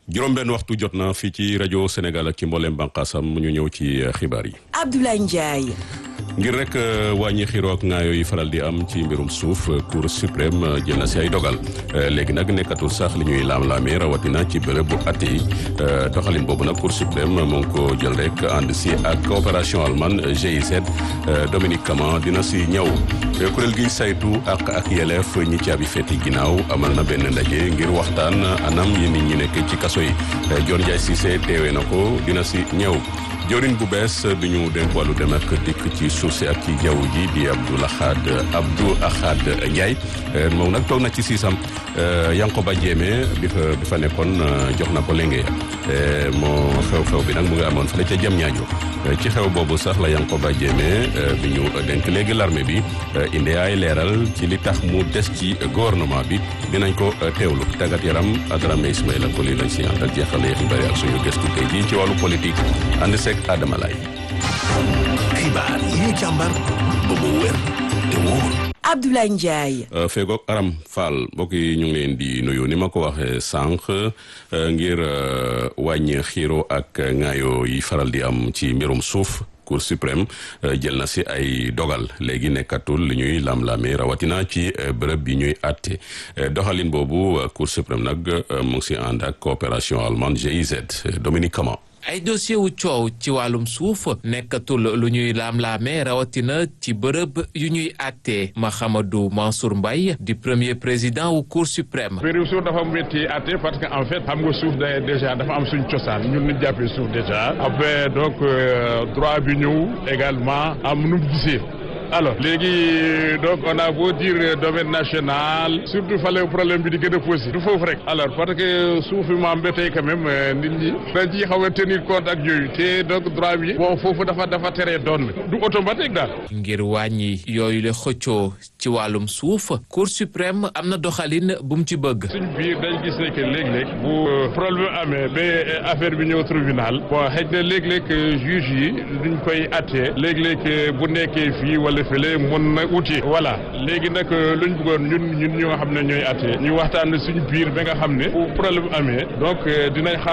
juróom-benn waxtu jot na fii ci rajo Sénégal ak ci mboolem bànqaasam ñu ñëw ci xibaar yi. Abdoulaye Ndiaye. ngir rek wàññi xiroo ak ŋaayoo yi faral di am ci mbirum suuf cour suprême jël na si ay dogal léegi nag nekkatul sax li ñuy laam-laamee rawatina ci bërëb bu atte yi doxalin boobu nag cour suprême moo ngi ko jël rek ànd si ak coopération allemande GIZ Dominique Kama dina si ñëw kuréel gi saytu ak ak yelleef ñi caabi feeti ginnaaw amal na benn ndaje ngir waxtaan anam yi nit ñi nekk ci kaso yi Dior Ndiaye Cissé teewee na ko dina si ñëw jawriñ bu bees bi ñu dénk wàllu dem ak dikk ci suuf si ak ci jaww ji di Abdou Lahad Abdou Ahad Ndiaye moom nag toog na ci siisam Yankoba Diémé bi fa bi fa nekkoon jox na ko léngee moo xew-xew bi nag mu ngi amoon fële ca jam ñaajo ci xew boobu sax la Yankoba Diémé bi ñu dénk léegi l'armée bi indi ay leeral ci li tax mu des ci gouvernement bi dinañ ko teewlu tàggat yaram Adrame Ismaïla ko lii lañ si àndal jeexalee xibaar ak suñu gëstu tey jii ci wàllu politique ànd seeg Adama Lay xibaar yi ñu càmbar ba mu wér te wóor Abdoulaye Ndiaye. feegoog Aram Fall mbokk yi ñu ngi leen di nuyu ni ma ko waxee sànq ngir wàññi xiiro ak ŋaayoo yi faral di am ci mbirum suuf cour suprême jël na si ay dogal léegi nekkatul li ñuy lam-lamee rawatina ci bërëb bi ñuy àtte doxalin boobu cour suprême nag mu ngi si ànd ak coopération allemande GIZ Dominique Kama ay dossier wu coow ci wàllum suuf nekkatul lu ñuy laam-laamee rawatina ci bërëb yu ñuy àttee Mahamadou Mansour Mbaye di premier président wu cour suprême mbirum suuf dafa métti àtte parce que en fait xam nga suuf da déjà dafa am suñ cosaan ñun ñu jàppee suuf déjà après donc droit bi ñëw également am nu mu gisee alors léegi donc on a beau dire domaine national surtout fale problème bi di gën a posé du foofu rek alors parce que suuf bi maam ba tey quand même nit ñi dañ ciy xaw a tenir compte ak yooyu te donc droit bi bon foofu dafa dafa teree doon du automatique daal ngir wàññi yooyu la xëccoo ci wàllum suuf cour suprême am na doxalin bu mu ci bëgg suñ biir dañ gis ne que léeg-léeg bu problème amee ba affaire bi ñëw tribunal bon xëy na léeg-léeg juge yi duñ koy attee léeg-léeg bu nekkee fii wala fële mën na uti voilà léegi nag luñ bëggoon ñun ñun ñoo xam ne ñooy atte ñu waxtaan suñu biir ba nga xam ne bu problème amee donc dinañ